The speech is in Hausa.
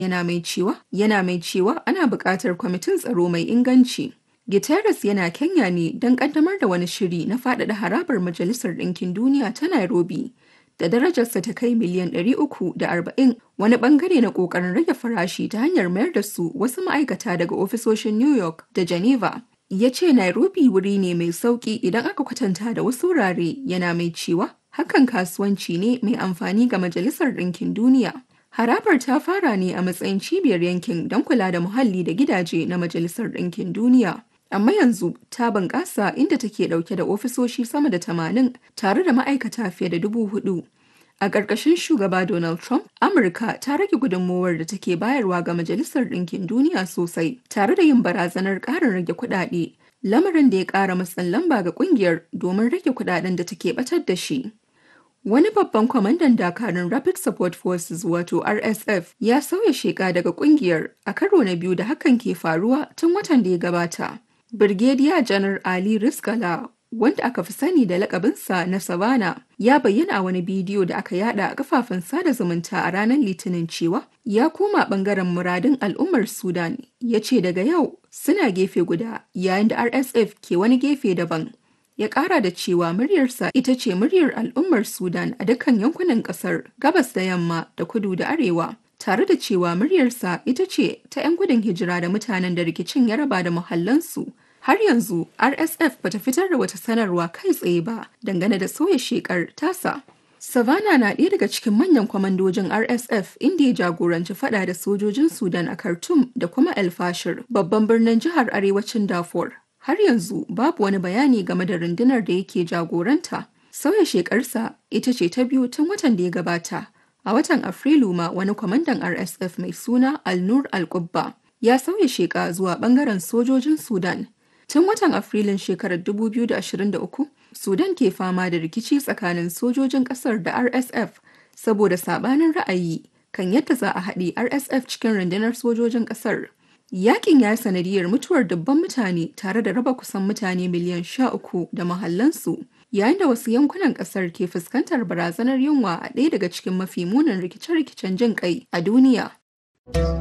yana mai cewa yana mai cewa ana buƙatar kwamitin tsaro mai inganci. Guterres yana Kenya ne don ƙaddamar da wani shiri na faɗaɗa harabar Majalisar Ɗinkin Duniya ta Nairobi da darajarsa ta kai miliyan 340 wani bangare na ƙoƙarin rage farashi ta hanyar mayar da su wasu ma'aikata daga ofisoshin New York da Geneva. Ya ce Nairobi wuri ne mai sauƙi idan aka kwatanta da wasu wurare yana mai cewa hakan kasuwanci ne mai amfani ga Majalisar Ɗinkin Duniya. Harabar ta fara ne a matsayin cibiyar yankin don kula da muhalli da gidaje na Majalisar Ɗinkin Duniya. Amma yanzu ta bunƙasa inda take ɗauke da ofisoshi sama da tamanin tare da ma'aikata fiye da dubu hudu. A ƙarƙashin shugaba Donald Trump, Amurka ta rage gudunmowar da take bayarwa ga Majalisar Ɗinkin Duniya sosai, tare da yin barazanar ƙarin rage kuɗaɗe, lamarin da ya ƙara matsin lamba ga ƙungiyar domin rage kuɗaɗen da take ɓatar da shi. Wani babban kwamandan dakarun Rapid Support Forces wato RSF ya sauya sheka daga ƙungiyar a karo na biyu da hakan ke faruwa tun watan da ya gabata. Birgediya Janar Ali Riskala wanda aka fi sani da lakabinsa na Savannah ya bayyana a wani bidiyo da aka yada a kafafen sada zumunta a ranar Litinin cewa ya koma bangaren muradun al'ummar Sudan ya ce daga yau suna gefe guda yayin da RSF ke wani gefe daban. Ya kara da cewa muryarsa ita ce muryar al'ummar Sudan a dukkan yankunan kasar gabas da yamma da kudu da arewa. Tare da cewa muryarsa ita ce ta 'yan gudun hijira da mutanen da rikicin ya raba da muhallansu Har yanzu RSF bata fitar da wata sanarwa kai tsaye ba dangane da sauya shekar tasa. Savannah na ɗaya daga cikin manyan kwamandojin RSF inda ya jagoranci fada da sojojin Sudan a Khartoum da kuma El Fashir, babban birnin jihar arewacin Darfur. Har yanzu babu wani bayani game da rundunar da yake jagoranta. Sauya shekarsa ita ce ta biyu tun watan da ya gabata. A watan Afrilu ma wani kwamandan RSF mai suna Al-Nur Al-Qubba ya sauya sheka zuwa bangaren sojojin Sudan. Tun watan Afrilun shekarar 2023, Sudan ke fama da rikici tsakanin sojojin ƙasar da RSF saboda sabanin ra'ayi kan yadda za a haɗe RSF cikin rundunar sojojin ƙasar. Yakin ya sanadiyar mutuwar dubban mutane tare da raba kusan mutane miliyan sha uku da mahallansu, yayin da wasu yankunan ƙasar ke fuskantar barazanar yunwa a ɗaya daga cikin mafi munin rikice-rikicen jin ƙai a duniya.